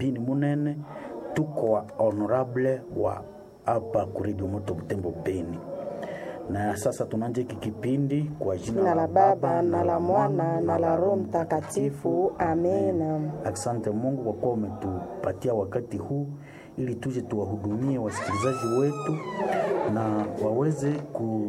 bini munene tuko wa honorable wa hapa kuredio moto butembo beni na sasa tunaanza hiki kipindi kwa jina Jina la Baba na la Mwana na la Roho Mtakatifu. Amena. Asante Mungu kwa kuwa umetupatia wakati huu ili tuje tuwahudumie wasikilizaji wetu na waweze ku,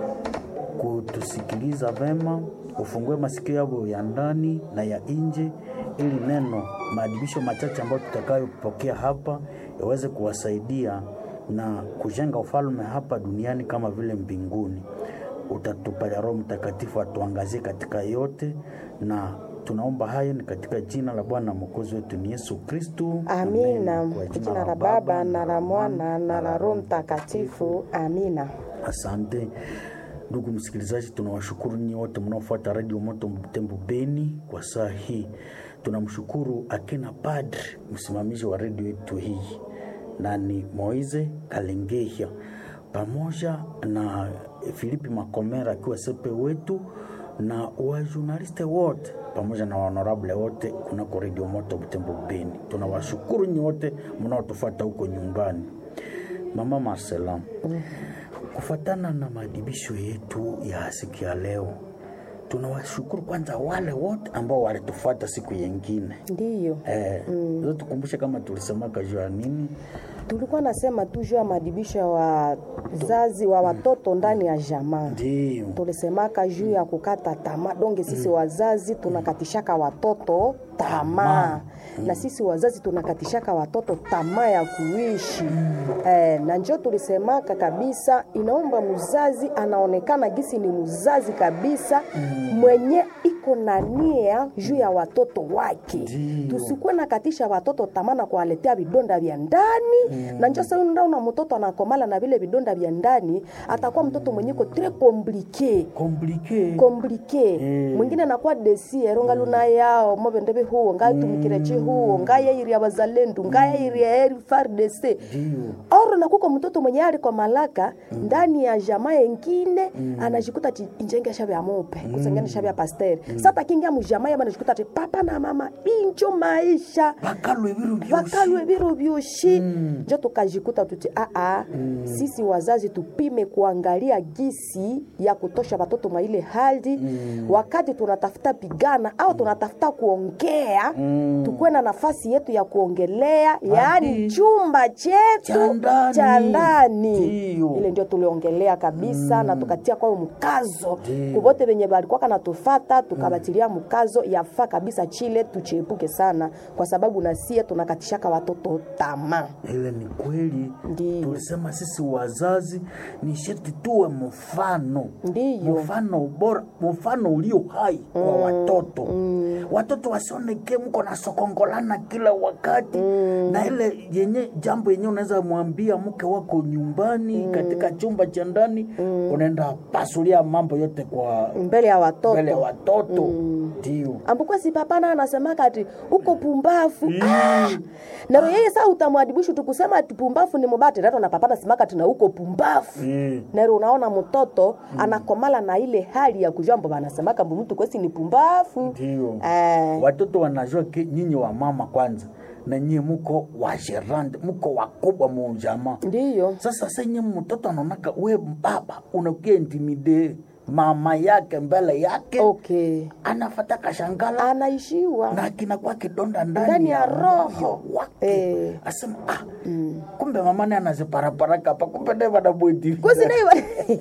kutusikiliza vema, ufungue masikio yao ya ndani na ya nje, ili neno maadibisho machache ambayo tutakayopokea hapa yaweze kuwasaidia na kujenga ufalme hapa duniani kama vile mbinguni. Utatupalia Roho Mtakatifu atuangazie katika yote, na tunaomba hayo ni katika jina la Bwana mwokozi wetu ni Yesu Kristu. Amina. Kwa Kwa jina la Baba na la Mwana na la Roho Mtakatifu. Amina. Asante ndugu msikilizaji, tunawashukuru nyinyi wote mnaofuata redio Moto Mtembo Beni kwa saa hii. Tunamshukuru akina padri msimamizi wa redio yetu hii na ni Moize Kalengehia pamoja na Filipi Makomera akiwa sepe wetu na wajurnaliste wote pamoja na honorable wote kunako redio Moto Mtembo Beni. Tunawashukuru nyinyi wote mnaotufuata huko nyumbani. Mama Marcela, kufatana na maadibisho yetu ya siku ya leo, tunawashukuru kwanza wale wote ambao walitufuata siku yengine. Ndiyo. Eh, mm. tukumbushe kama tulisemaka juu ya nini Tulikuwa nasema tu juu ya maadibisho ya wazazi wa watoto ndani ya jamaa. ndio tulisemaka juu ya kukata tamaa donge sisi wazazi tunakatishaka watoto tamaa na sisi wazazi tunakatishaka watoto tamaa ya kuishi eh, na njo tulisemaka kabisa inaomba mzazi anaonekana gisi ni mzazi kabisa mwenye iko na nia juu ya watoto wake Ndio. tusikuwe nakatisha watoto tamaa na kuwaletea vidonda vya ndani na njo sasa unaona mtoto anakomala na vile vidonda vya ndani atakuwa mtoto mwenye ko tres compliqué komplike komplike Mm. mwingine anakuwa desiero ngaluna yao mobende bihuo ngatumikire chihuo ngayairi ya bazalendu ngayairi ya eri fardc ndio oro nakuko mtoto mwenye aliko malaka ndani ya jamaa yengine anajikuta ti injengesha vya mupe kusengenesha vya pasteri sata kingia mujamaa yaba anajikuta ti papa na mama injo maisha bakalwe biro byosi vakalwe viro vyoshi njo tukajikuta tuti aa sisi wazazi tupime kuangalia gisi ya kutosha watoto mwa ile hali wakati tunatafuta pigana au tunatafuta kuongea tukuwe na nafasi yetu ya kuongelea yaani chumba Cha chetu ndani. cha ndani Ndiyo. ile ndio tuliongelea kabisa na tukatia kwao mkazo Ndiyo. kuvote venye valikuwa kanatufata tukabatilia mkazo yafaa kabisa chile tuchiepuke sana kwa sababu nasie tunakatishaka watoto tamaa ile ni kweli Ndiyo. tulisema sisi wazazi ni sheti tuwe mfano Ndiyo. mfano bora mfano ulio hai kwa watoto watoto wasioneke mko na sokongolana kila wakati na ile yenye jambo yenye unaweza mwambia mke wako nyumbani katika chumba cha ndani unaenda pasulia mambo yote kwa mbele ya watoto mbele ya watoto ndio ambuko si papana anasemaka ati uko pumbafu ah! naro yeye saa utamwadibishu tukusema ati pumbafu ni mubati nato na papana simaka tina uko pumbafu Mm. nero unaona mtoto anakomala na ile hali ya kujua mbo anasemaka mbu mtu kwesi ni pumbafu ndio eh, watoto wanajua ke nyinyi wa mama kwanza na nyie muko wa gerande muko wakubwa mujamaa ndiyo sasa senye mtoto anaonaka we baba unakia intimide mama yake mbele yake okay anafata kashangala anaishiwa na kinakuwa kidonda ndani, Ndani ya roho. moyo wake Eh. asema ah, kumbe mama naye anaziparaparaka hapa kumbe naye wanabweti kusinaiwa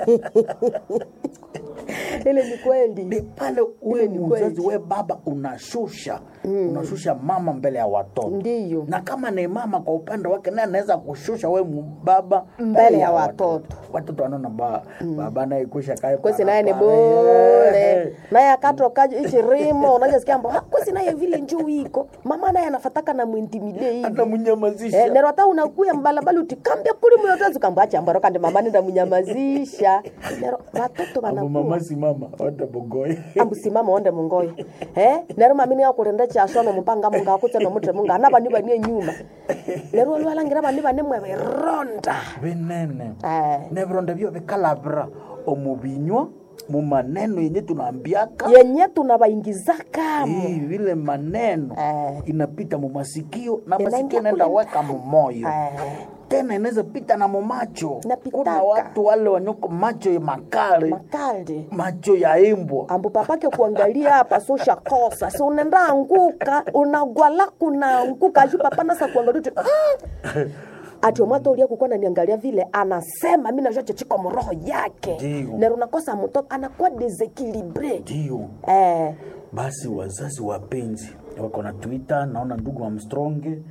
ile ni ni kweli pale ule ni mzazi kweli. we baba unashusha unashusha mama mbele ya watoto ndiyo na kama ni mama kwa upande wake naye anaweza kushusha we mu- baba Mbele ya watoto. watoto wanaona ba, baba naye kusha kae kwesi naye ni parapara. bure Eh, naye akatoka ichirimo unajasikia mbo "Ah, kwesi naye vile njuu iko mama naye anafataka na mwintimide hivi hata mnyamazisha Eh, nero hata unakuya mbalabala utikambia kuli muyotozi kambacha mbaro kandi mama nenda munyamazisha nero watoto Abo wanakuwa mama si mama wata bogoye ambusimama onde mungoyo eh nero mamini yakulenda chashono mupanga munga akutse nomutre munga ana bani bani nyuma nero lwalangira bani bani mwe beronda binene eh nebironda byo bikalabira omubinywa mumaneno yenye tunaambiaka yenye tunabaingizaka hii vile maneno Eh. inapita mumasikio na Inaingia masikio naenda kule weka mumoyo Eh. tena inaweza pita na mumacho Inapitaka. kuna watu wale wanyoko macho ya makale makali macho ya imbwa ambu papake kuangalia hapa so shakosa si unaenda anguka unagwala kunaanguka ju papa nasa kuangalia tu mm. ati omwata ulia kukuwa naniangalia vile anasema mi najua chechiko mroho yake Ndiyo. nero nakosa mtoto anakuwa desekilibre ndio eh, basi wazazi wapenzi wako na twitter naona ndugu Armstronge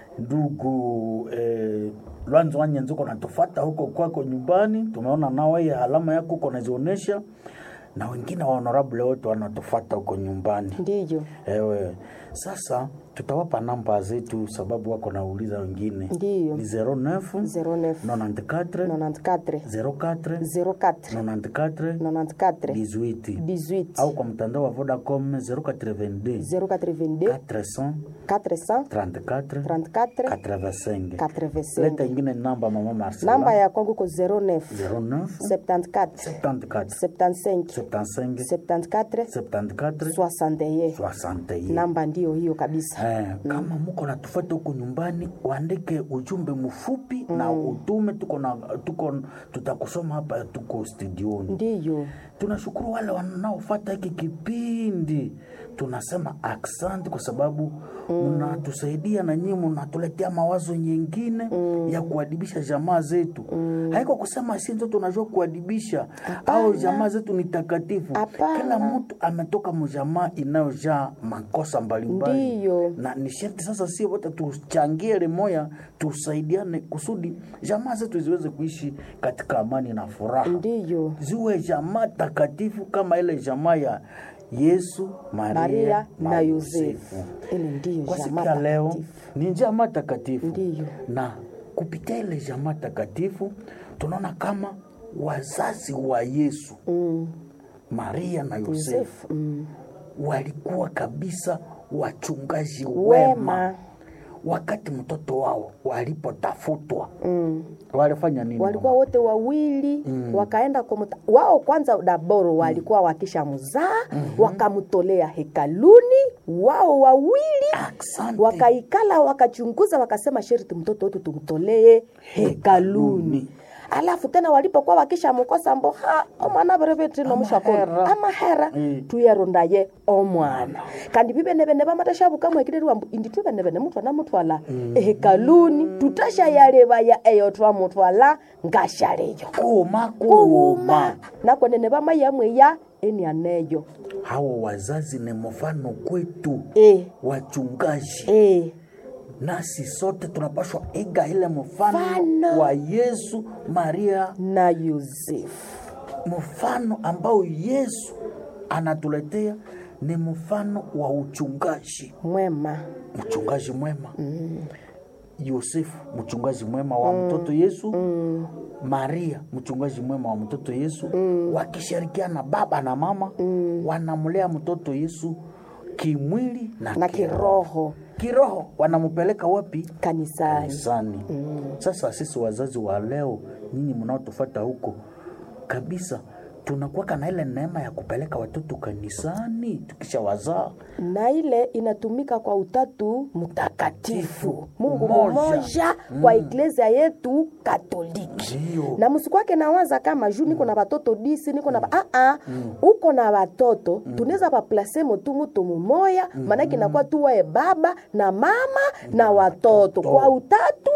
ndugu eh, Lwanzo Wanyenzi uko natufata huko kwako nyumbani, tumeona nawe ya alama yako uko nazionyesha, na wengine wa honorable wote wanatufata huko nyumbani. ndiyo Ewe, sasa tutawapa namba zetu sababu wako nauliza wengine. Ndiyo. Ni 09 09 94 94 04 04 94 94 18 18 au kwa mtandao wa Vodacom 082 082 400 400 34 34 85 85 leta ingine namba mama Marcela namba ya kwangu ko 09 09 74 74 75 75 74 74 61 61 namba ndiyo hiyo kabisa Eh, kama muko natufuata huko nyumbani uandike ujumbe mfupi na utume tuko na tuko tutakusoma hapa tuko studioni ndiyo tunashukuru wale wanaofata hiki kipindi tunasema aksanti kwa sababu mnatusaidia na nyinyi mnatuletea mawazo nyingine ya kuadibisha jamaa zetu haiko kusema si ndio tunajua kuadibisha au jamaa zetu ni takatifu Hapana. kila mtu ametoka mjamaa inayojaa makosa mbalimbali Ndiyo. na ni sharti sasa sie wote tuchangie limoya tusaidiane kusudi jamaa zetu ziweze kuishi katika amani na furaha ndiyo ziwe jamaa takatifu kama ile jamaa ya Yesu, Maria, maria na, na Yosefu. yosefu ili ndiyo Kwa siku jamaa ya leo takatifu. ni jamaa takatifu, Ndiyo. na kupitia ile jamaa takatifu tunaona kama wazazi wa Yesu Mm, Maria na Yosefu yosefu mm. walikuwa kabisa wachungaji wema, wema wakati mtoto wao walipotafutwa mm. walifanya nini? walikuwa mama? wote wawili mm. wakaenda kumuta, wao kwanza daboro walikuwa wakisha mzaa mm-hmm. wakamtolea hekaluni wao wawili Asante. wakaikala wakachunguza wakasema sherti mtoto wetu tumtolee hekaluni Hekaluni. alafu tena walipokuwa wakisha mukosa mbo ha omwana berevetino Amahera. mushakolo amahera Mm. tuyerondaye omwana kandi bibenebene bamatashabukamwe ekireri wambu indi twebenebene mutwana mutwala ehekaluni tutashayalebaya eyo twamutwala ngashaleyo Kuma kuuma kuuma nakwenene bamayamweya enianeyo hawa wazazi ni mfano kwetu e, wachungaji e. nasi sote tunapashwa iga ile mfano Mfano. wa Yesu Maria na yosefu mfano ambao Yesu anatuletea ni mfano wa uchungaji mwema mchungaji mwema mm. Yosefu mchungaji mwema wa mtoto Yesu mm. Maria mchungaji mwema wa mtoto Yesu mm. wakishirikiana baba na mama mm. wanamlea mtoto Yesu kimwili na, na kiroho kiroho wanampeleka wapi kanisani kanisani sasa sisi wazazi wa leo nyinyi mnaotufata huko kabisa tunakuwaka na ile neema ya kupeleka watoto kanisani tukisha wazaa na ile inatumika kwa utatu mtakatifu mungu Umoja. mmoja kwa iglesia yetu katoliki ndio na msikwake nawaza kama juu niko na watoto disi niko na ah ah uko na watoto tunaweza baplase motu mutu mumoya maanake inakuwa tu wae baba na mama na watoto kwa utatu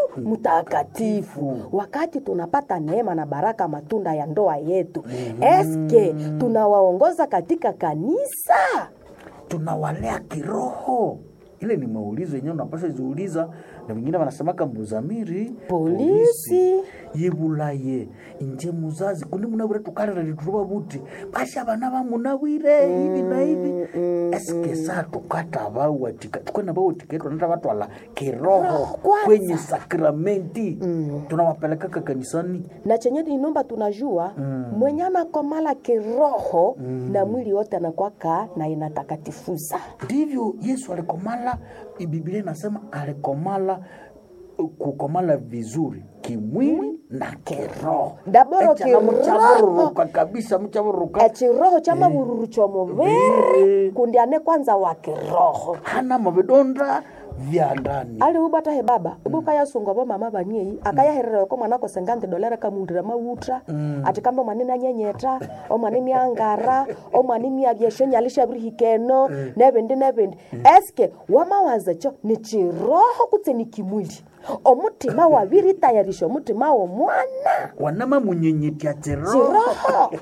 mtakatifu wakati tunapata neema na baraka matunda ya ndoa yetu eske tunawaongoza katika kanisa tunawalea kiroho ile ni maulizo yenyewe unapasha ziuliza na wengine wanasemaka mbuzamiri Polisi. yebulaye inje muzazi kundi munawire tukalira lituruba buti basha bana bamunawire hivi na hivi eske saa tukata bawatika tukwena bawatiketwa nata batwala kiroho kwanza. kwenye sakramenti tunawapelekaka kanisani na chenye inomba tunajua mm. mwenye anakomala kiroho mm. na mwili wote anakwaka na inatakatifuza ndivyo yesu alikomala biblia inasema alikomala kukomala vizuri kimwili na kiroho Daboro Echa na kiroho. mchavururuka kabisa mchavururuka echiroho cha mavururu chomuviri Muviri. kundi ane kwanza wa kiroho hana mavidonda vya ndani ali ubata he baba ubuka yasunga bo mama baniei akayaherera ko mwana ko sengante dolera kamundira mautra ati kamba mwana na nyenyeta o mwana ni angara o mwana ni abyesho nyalisha brihikeno nebindi nebindi eske wamawaza cho ni chiroho kutse ni kimwili omutima wabiri tayarisha omutima wo mwana wanama munyenyetya chiroho chiroho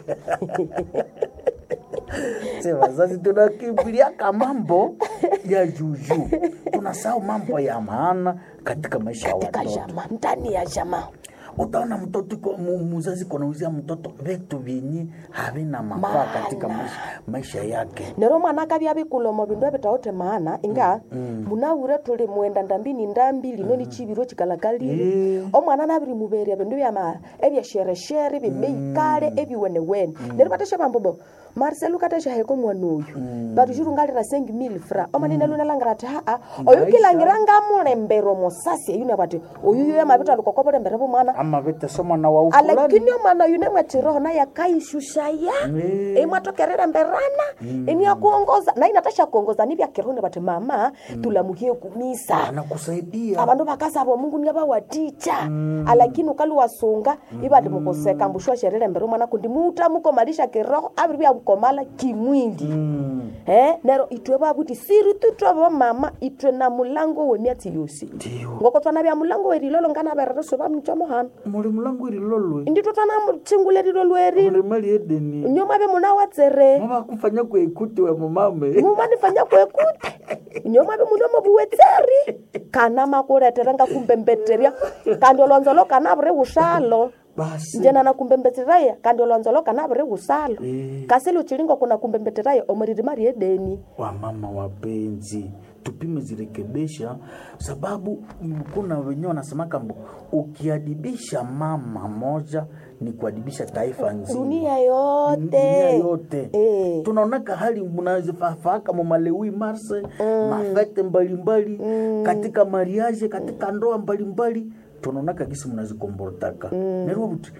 Se wazazi tunakimbilia mambo ya juju tunasahau mambo ya maana katika maisha ya katika watoto jamaa ndani ya jamaa utaona mtoto iko- mu- muzazi konauzia mtoto vitu vyenye havina mafaa katika maisha, maisha yake nero mwana akabya bikulomo bindu ebitaote maana inga munaure tuli mwenda ndambini ndambi lino ni chibiro chikalakalile Eh. omwana nabiri muberia bindu byama ebyashereshere bibeikale ebiwenewene nero batesha bambobo marcel ukatesha heko mwana oyu batu shirungalira sengi mil fra omanine lunalangira ati haa oyu Maisha. kilangira ngamulembero mosasi eyune bati oyu yo yamabita lukokobulembere bomwana ama vitese mwana wa ufulani alakini omwana oyu nemwetiroho naye akaishushaya Eh. imwatokerera mberana iniakuongoza na inatasha kuongoza nivya kirone bati mama tulamuhie kumisa anakusaidia abandu bakasaba omungu niabawaticha alakini ukali wasunga ibati mukoseka mbushwa sherere mbere omwana kundi muta mukomalisha kiroho abiri byakukomala kimwili Mm. eh nero itwe babuti siri tutwe mama itwe na mulango wemyatsi yosi Ndiyo. ngoko twana bya mulango werilolo ngana berere soba mchomohana muli mulangu irilolwe inditwe twana mutshingulelilo lweri muli mali edeni nyoma be muna watsere mavakufanya kuekuti we mumame mumanifanya kwekute nyoma be muno mobuwetseri kana makuletera nga kumbembetterya kandi olonzolo kana buri usalo basi njena na kumbembetteraya kandi olonzolo kana buri usalo Eh. kasi luchilingo kuna kumbembetteraya omuririma ryedeni wamama wapenzi tupime zirekebisha sababu mm, kuna wenyewe wanasemaka mbo ukiadibisha mama moja ni kuadibisha taifa nzima dunia yote dunia yote Eh. tunaonaka hali mnazifafaaka mamalewi marse mafete mbalimbali katika mariage katika ndoa mbalimbali tunaonaka gisi mnazikombortaka nerwo buti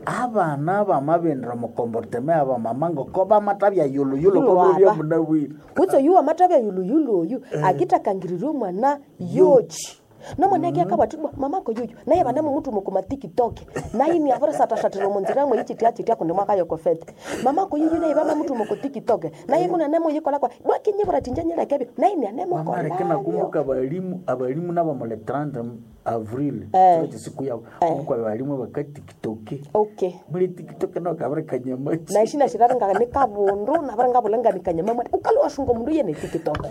abana bamabendera mukomborteme aba mamango ko bamatabya yuluyulu Yulo ko bya aba. munawiri kutso yuwa matabya yuluyulu oyu akitakangirirwe omwana yoji nomwana ake akabwatibwa mamako yuyu naye banemu mutu mukuma tikitoke naye ni avore satashatira munzira mwe ichitia chitia kundi mwaka yokofete mamako yuyu naye bama mutu muku tikitoke naye kuna nemo yikola kwa bwakinyibura tinjanyira kebyo naye ni anemo mamareke kolabyo nakumbuka abalimu abalimu nabo mule 30 avril Eh. kile siku yabo kumbuka abalimu bakatikitoke okay muri tikitoke no kabare kanyamachi na ishina shiraringa ni kabundu navara ngavulanga nikanyama mwati ukali washunga mundu yene tiktok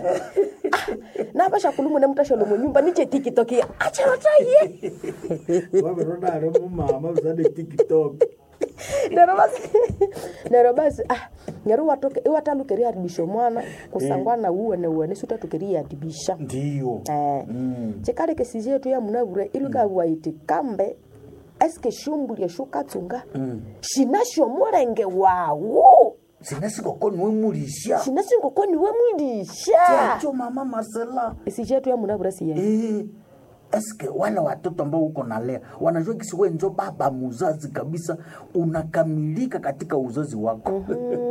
navasha kulumu nemutashalo munyumba niche tiktok ya acharotaye waveronare mumama uzane tiktok nero basi nero basi ah nero watoke iwatalukeria adibisha mwana kusangwana uwene uwene sutatukeria adibisha ndiyo eh Mm. chikale kesi yetu ya munavure ilukawaiti kambe eske shumbulia shukatsunga shinasho mulenge wawo sinasikokoni wemulisha shinasingokoni wemwilisha chacho mama marcela isi chetu ya munavure siye eh, eske wale watoto ambao uko nalea wanajua kisi we njo baba muzazi kabisa unakamilika katika uzazi wako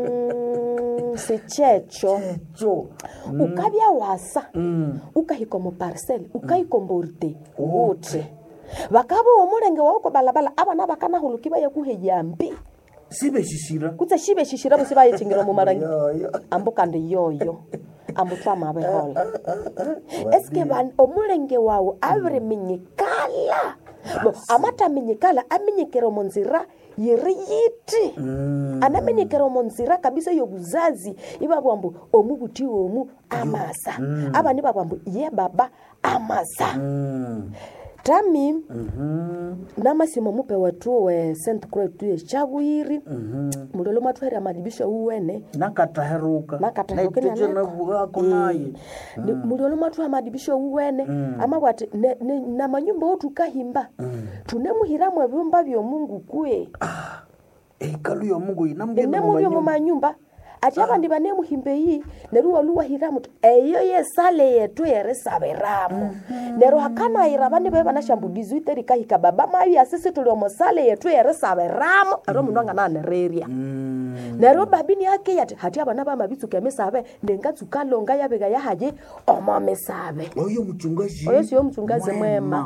Mm, si checho cho ukabya wasa ukahika mu parcel ukahikomborte wote vakava omulenge wauko balabala abana bakanahuluki bayakuheya mbi sibeshishira kutse shibe shishira busi bayichingira mu marangi Yoyo. ambu kandi yoyo ambu twamabehola eske ban- omulenge wawu abiriminyikala bo amataminyikala aminyikira omu nzira yiri yiti anamenyekera omu nzira kabisa yobuzazi ibabwa mbu omu buti omu amasa abani babwa mbu ye baba amasa Mm. tami namasimo mupe wetu we st croix tuye chabwiri mulolo mwatwere amadibisho uwene nakataheruka Nakataheruka naiteje nyanako. navugako naye Ni- mulolo mwathu amadibisho uwene amabwati ne- ne- na manyumba otu kahimba tunemuhiramu ebyumba byomungu kwe ekalu ya mungu inambye inemubyo mu manyumba ati abandi bane muhimbe yi neru waluwa hiramu eyo ye sale yetu yerisabiramu neru hakanayira bane be banashambulizi iteri kahika baba mayu asisi tuli omo sale yetu yerisabiramu ero mundu angananereria neryo babini yake yati hati abana bamabitsuka emisabe nengatsuka longa yabika yahaye omo misabe oyo mchungaji oyo siyo mchungazi mwema